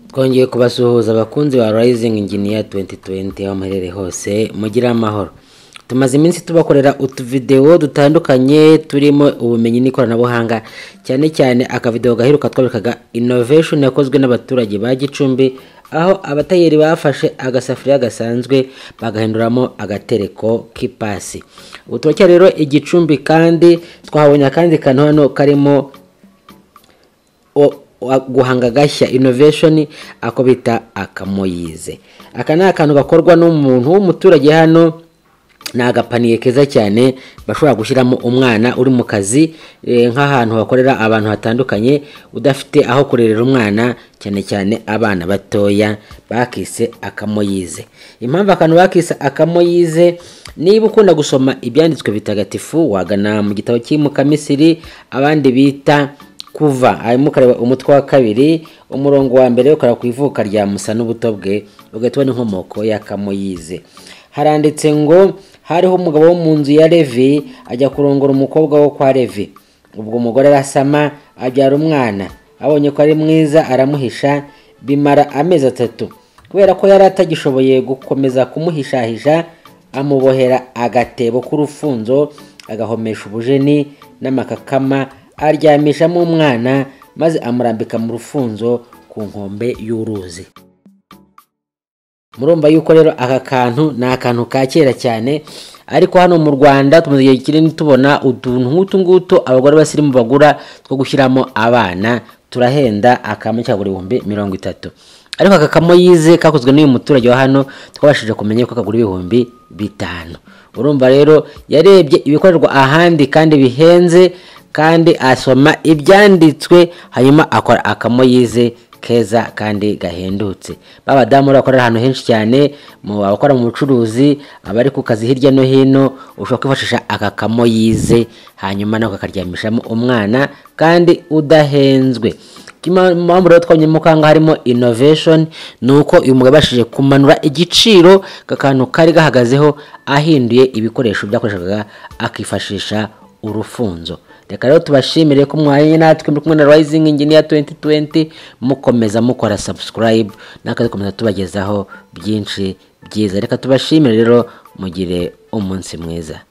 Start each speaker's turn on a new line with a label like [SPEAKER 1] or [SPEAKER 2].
[SPEAKER 1] twongeye kubasuhuza abakunzi ba Rising Engineer 2020 aho muherereye hose mugire amahoro tumaze iminsi tubakorera utuvidewo dutandukanye turimo ubumenyi n'ikoranabuhanga cyane cyane akavidewo gaheruka twerekaga innovation yakozwe n'abaturage ba Gicumbi aho abatayeri bafashe agasafuriya gasanzwe bagahinduramo agatereko k'ipasi ubu turacyari rero igicumbi kandi twahabonye akandi kantu hano karimo o- wa- guhanga agashya innovation ako bita akamoyize aka ni akantu gakorwa n'umuntu w'umuturage hano ni agapaniye keza cyane bashobora gushyiramo umwana uri mu kazi eh, nk'ahantu hakorera abantu hatandukanye udafite aho kurerera umwana cyane cyane abana batoya bakise akamoyize impamvu akantu bakise akamoyize niba ukunda gusoma ibyanditswe bitagatifu wagana mu gitabo cy'imuka misiri abandi bita kuva hanyuma ukareba umutwe wa kabiri umurongo wa mbere ukareba ku ivuka rya musa n'ubuto bwe ugahita ubona inkomoko ya kamoyize haranditse ngo hariho umugabo wo mu nzu ya levi ajya kurongora umukobwa wo kwa levi ubwo umugore arasama abyara umwana abonye ko ari mwiza aramuhisha bimara amezi atatu kubera ko yari atagishoboye gukomeza kumuhishahisha amubohera agatebo k'urufunzo agahomesha ubujeni n'amakakama aryamishamo umwana maze amurambika mu rufunzo ku nkombe y'uruzi murumva yuko rero aka kantu ni akantu ka kera cyane ariko hano mu rwanda tumaze igihe kinini tubona utuntu nk'utu ngutu abagore basirimu bagura two gushyiramo abana turahenda akamo cyagura ibihumbi mirongo itatu ariko aka kamoyize kakozwe n'uyu muturage wa hano twabashije kumenya ko kagura ibihumbi bitanu urumva rero yarebye ibikorerwa ahandi kandi bihenze kandi asoma ibyanditswe hanyuma akora akamoyize keza kandi gahendutse b'abadamu rero bakorera ahantu henshi cyane mu abakora mu bucuruzi abari ku kazi hirya no hino ushobora kwifashisha aka kamoyize hanyuma nawe ukakaryamishamo umwana kandi udahenzwe Kima- impamvu rero twabonyemo ko aha ngaha harimo innovation ni uko uyu mugabo yabashije kumanura igiciro kakantu kari gahagazeho ahinduye ibikoresho byakoreshwaga akifashisha urufunzo reka rero tubashimire ko mwanye natwe muri kumwe na rising engineer 2020 mukomeza mukora subscribe natwe dukomeza tubagezaho byinshi byiza reka tubashimire rero mugire umunsi mwiza